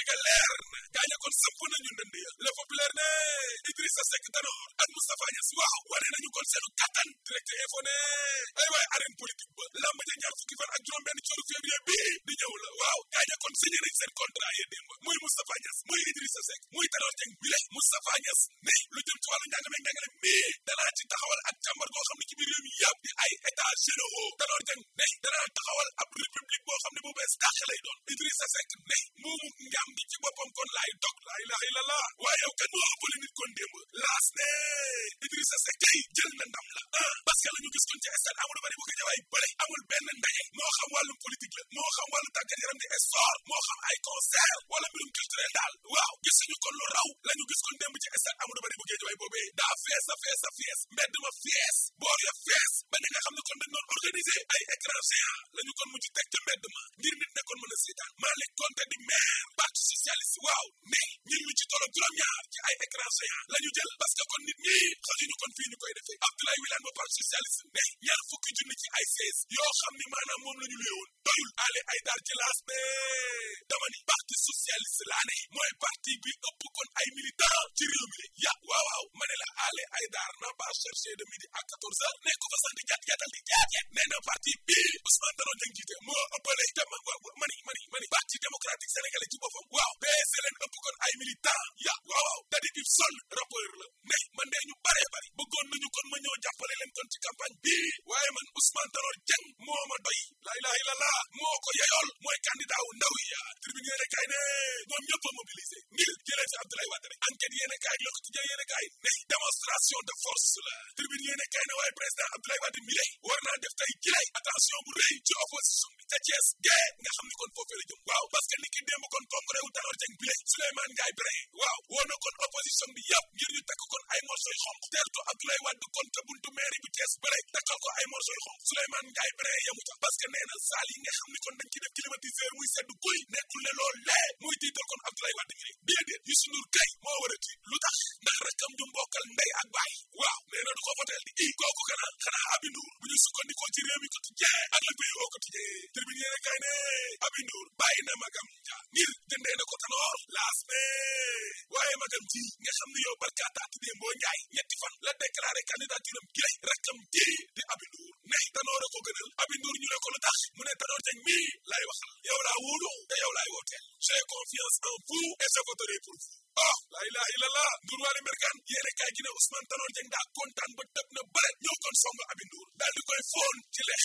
ga leer na gaaña kon sëmp nañu ndënd ya le populaire ne Idrissa Seck Tanor ak Moustapha Niass waaw wane nañu kon seenu kattan direct info ne ay waay arène politique ba lamb ja ñaar fukki fan ak juróom benn ci février bii di ñëw la waaw gaaña kon signé nañ seen contrat yi démb muy Moustapha Niass muy Idrissa Seck muy Tanor Dieng bi le Moustapha Niass ne lu jëm ci wàllu njàng meeg njàngale mii danaa ci taxawal ak càmbar goo xam ne ci biir réew mi yëpp di ay état généraux Tanor Dieng ne danaa taxawal ab république boo xam ne bu bees dàq lay doon Idrissa Seck ne moomu ngam gi ci boppam kon laay dog laa ilaha illallah waaye yow kan moo ëppale nit kon démb laas ne Idrissa Seck tey jël na ndam la ah parce que la ñu gis kon ci stade Amadou Barry bu ko jawaay bële amul benn ndaje moo xam wàllum politique la moo xam wàllu tàggat yaram di sport moo xam ay concert wala mbirum culturel daal waaw gisuñu kon lu raw la ñu gis kon démb ci stade Amadou Barry bu ko jawaay boobee daa fees a fees a fees mbedd ma fees boor ya fees ba ni nga xam ne kon dañ doon organiser ay écran géant la ñu kon mujj teg ca mbedd ma ngir nit ne kon mën a seetaan Malick Konté di maire parti socialiste waaw ne ñun ñu ci tolloog juróom-ñaar ci ay écran géant la ñu jël parce que kon nit ñi xajuñu kon fii ñu koy defee Abdoulaye Wilane ba parti socialiste ne ñaar fukki junni ci ay sees yoo xam ni maanaam moom la ñu luyewoon doyul ale ay daar ci laas ne dama ni parti socialiste laa ne mooy parti bi ëpp kon ay militant ci réew mi ya waaw waaw ma ne la ale ay daar n'a pas cherché de midi à quatorze heures ne ko fa sant jat jatal di jaat nee na parti bi Ousmane Tanor Dieng jiite moo ëppale te ma mani mani mani parti démocratique sénégalais ci boppam waaw PS leen ëpp kon ay militant ya waaw waaw da di bib sol rappeur la ne man de ñu baree bari bëggoon nañu kon ma ñëw jàppale leen kon ci campagne bii waaye man Ousmane Tanor Dieng moo ma doy la ilaha illallah moo ko yeyool mooy candidat wu ndaw ya tribune yéene kaay ne ñoom ñëpp a mobilisé ngir jëlee fi Abdoulaye Wade rek enquête yéene kaay Le Quotidien yéene kaay ne démonstration de force la tribune yéene kaay ne waaye président Abdoulaye Wade mi lay war naa def tey jilay attention bu rëy ci opposition bi ca Thiès gee nga xam ni kon foofee la jëm waaw parce que ni ki démb kon congrès wu Tanor Dieng bi lay Souleymane Ndiaye Brin waaw woo na kon opposition bi yëpp ngir ñu takk kon ay morceau yu xonq teertu Abdoulaye Wade kon ca buntu mairie bu Thiès bële takkal ko ay morceau yu xonq Souleymane Ndiaye Brin yamu ca parce que nee na saal yi nga xam ni kon dañ ci def climatiseur muy sedd guy nekkul ne loolu lee muy tiital kon Abdoulaye Wade mi déedéet Youssou Ndour kay moo war a tiit lu tax ndax rakkam du mbokkal ndey ak baay waaw nee na du ko voteel di i kooku kana xanaa Aby Ndour bu ñu sukkandikoo ci réew mi quotidien ak le pays au quotidien tribune yéene kay ne Aby Ndour bàyyi na magam ja ngir jëndee na ko Tanor laas ne waaye magam ji nga xam ne yow barkaataati dee mboo njaay ñetti fan la déclaré candidature am gilay rakkam ji di Aby Ndour ne Tanor a ko gënal Aby Ndour ñu ne ko lu tax mu ne Tanor Dieng mii lay waxal yow laa wóolu te yow laay wooteel j'ai confiance en vous et je voterai pour vous oh la ilaha illallah Ndour waale mbergaan yéene kaay gi ne Ousmane Tanor Dieng daa kontaan ba tëb na bëre ñëw kon song Aby Ndour daal di koy foon ci lex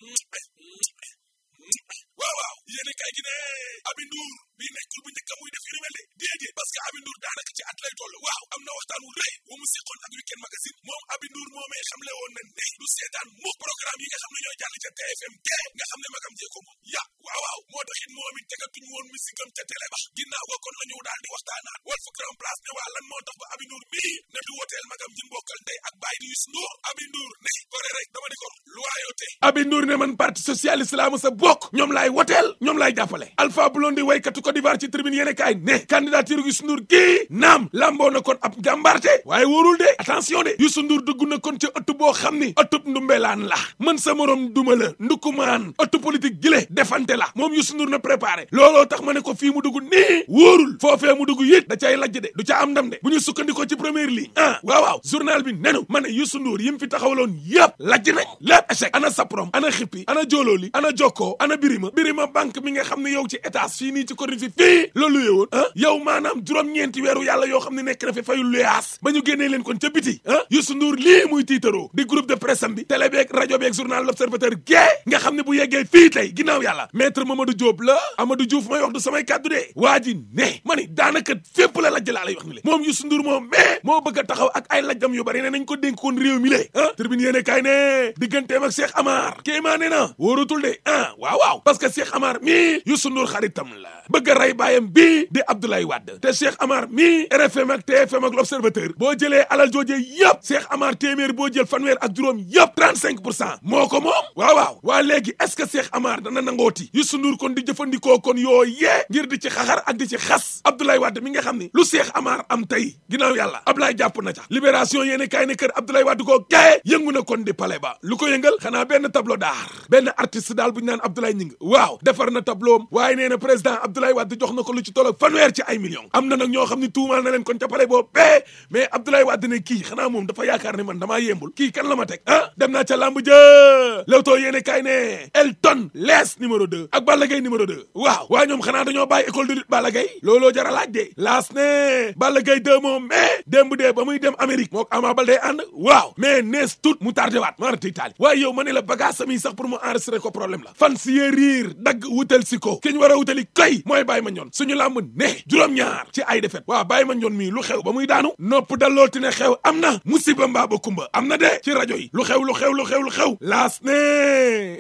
waaw waaw yéene kaay gi ne Aby Ndour bi nekkul bu njëkk muy def yu ni mel de déedéet parce que Aby Ndour daanaka ci at lay toll waaw am na waxtaan wu rëy wu mu seqoon ak Weekend Magazine moom Aby Ndour moomee xamle woon na ne du seetaan mu programme yi nga xam ne ñooy jàll ca TFM te nga xam ne magam jee ko moom ya waaw waaw moo tax it moom it tegatuñu woon musikam ca télé ba ginnaaw ga kon la ñu daal di waxtaanaat Walf Grand Place ne waa lan moo tax ba Aby Ndour mii ne du woteel magam ji mbokkal ndey ak baay di Youssou Ndour Aby Ndour ne gore rek dama di ko loyauté Aby Ndour ne man parti socialiste laa mës a bokk ñoom laay woteel ñoom laay jàppale Alpha Blondy waykatu Côte d'Ivoire ci tribune yéene kaay ne candidature Youssou Ndour kii naam lamboo na kon ab jàmbarte waaye wóorul de attention de Youssou Ndour dugg na kon ci ëtt boo xam ni ëttub ndumbelaan la man sa morom duma la ndukumaan ëttu politique gile defante la moom Youssou Ndour na préparé looloo tax ma ne ko fii mu dugg nii wóorul foofee mu dugg yit da cay lajj de du ca am ndam de bu ñu sukkandikoo ci première ligne ah waaw waaw journal bi nenu ma ne Youssou Ndour yim fi taxawaloon yëpp lajj nañ lépp échec ana saprom ana xippi ana joolooli ana jokkoo ana birima birima banque mi nga xam ne yow ci état fii nii ci Corée fi fii loolu yewoon ah yow maanaam juróom-ñeenti weeru yàlla yoo xam ne nekk na fi fayul luyaas ba ñu génnee leen kon ca biti ah Youssou Ndour lii muy tiitaroo di groupe de presse am bi télé beeg rajo beeg journal l'observateur gée nga xam ne bu yeggee fii tey ginnaaw yàlla maître Mamadou Diop la Amadou Diouf may wax du samay kàddu de waa ji ne ma ni daanaka fépp la lajj laa lay wax ni le moom Youssou Ndour moom mais moo bëgg a taxaw ak ay lajjam yu bari ne nañ ko dénk koon réew mi le ah tribune yéene kaay ne digganteem ak Cheikh Amar kéemaa ne na wóoratul de ah waaw waaw parce que Cheikh Amar mii Youssou Ndour xaritam la bëgg a rey baayam bii di Abdoulaye Wade te Cheikh Amar mii RFM ak TFM ak l'Observateur boo jëlee alal joojee yëpp Cheikh Amar téeméer boo jël fanweer ak juróom yëpp 35 pour cent moo ko moom waaw waaw waa léegi est-ce que Cheikh Amar dana nangooti Youssou Ndour kon di jëfandikoo kon yooyu yee ngir di ci xaxar ak di ci xas Abdoulaye Wade mi nga xam ni lu Cheikh Amar am tey ginnaaw yàlla Ablaye jàpp na ca libération yéene kaay ne kër Abdoulaye Wade koo gaye yëngu na kon di palais ba lu ko yëngal xanaa benn tableau d'art benn artiste daal bu ñu naan Abdoulaye Ñing waaw defar na tableau am waaye nee na président Abdoulaye Wade jox na ko lu ci tollo fanweer ci ay millions am na nag ñoo xam ne tuumaal na leen kon ca palais boobu bee mais Abdoulaye Wade ne kii xanaa moom dafa yaakaar ne man damaa yembul kii kan la ma teg ah dem naa ca lamb jë Leewtoo yéene kaay ne Elton lees numéro 2 ak Balla Gaye numéro 2 waaw waa ñoom xanaa dañoo bàyyi école de lutte Balla Gaye looloo jara laaj de laas ne Balla Gaye 2 moom mais démb dee ba muy dem Amérique mook Ama Baldé ànd waaw mais nees tout mu tardé waat maarata itaali waaye yow ma ne la bagage sami sax pour mu enregistrer ko problème la fan si yee riir dagg wutal si ko ki ñu war a wutali kay mooy Baye Mandione suñu làmb ne juróom-ñaar ci ay defet waaw Baye Mandione mii lu xew ba muy daanu nopp dalooti ne xew am na musiba mbaa ba kumba am na de ci rajo yi lu xew lu xew lu xew lu xew laas ne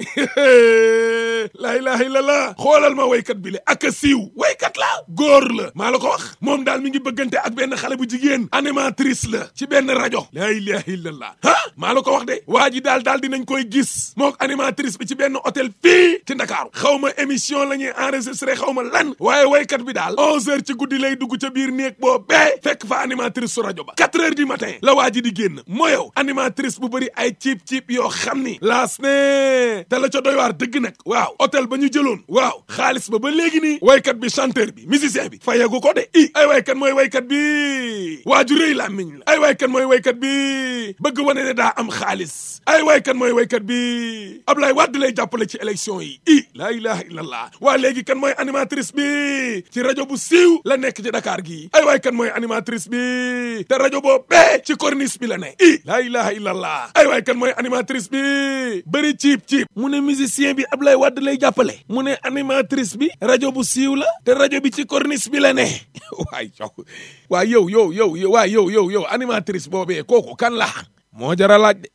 laa ilaha illallah xoolal ma waykat bi le ak a siiw waykat la góor la maa la ko wax moom daal mi ngi bëggante ak benn xale bu jigéen animatrice la ci benn rajo laa ilaha illallah ah maa la ko wax de waa ji daal daal dinañ koy gis mook animatrice bi ci benn hôtel fii ci Ndakaaru xaw ma émission la ñuy enregistré xaw ma lan waaye waykat bi daal onze heures ci guddi lay dugg ca biir néeg boo bee fekk fa animatrice su rajo ba quatre heures du matin la waa ji di génn moo yow animatrice bu bëri ay ciip ciip yoo xam ni laas ne te la ca doy waar dëgg nag waaw hôtel ba ñu jëloon waaw xaalis ba ba léegi nii waykat bi chanteur bi musicien bi fayagu ko de i ay waykat mooy waykat bi waaju rëy la miñ la ay waykat mooy waykat bi bëgg wane ne daa am xaalis ay waykat mooy waykat bi Ablaye Wade lay jàppale ci élection yi i laa ilaha illallah waa léegi kan mooy animatrice bi ci rajo bu siiw la nekk ci Dakar gi ay waay kan mooy animatrice bi te rajo boo bee ci corniche bi la ne i laa ilaha illallah ay waay kan mooy animatrice bi bëri ciip ciip mu ne musicien bi Ablaye Wade lay jàppale mu ne animatrice bi rajo bu siiw la te rajo bi ci corniche bi la ne waay yow waay yow yow yow waay yow yow yow animatrice boobee kooku kan la moo jara laaj de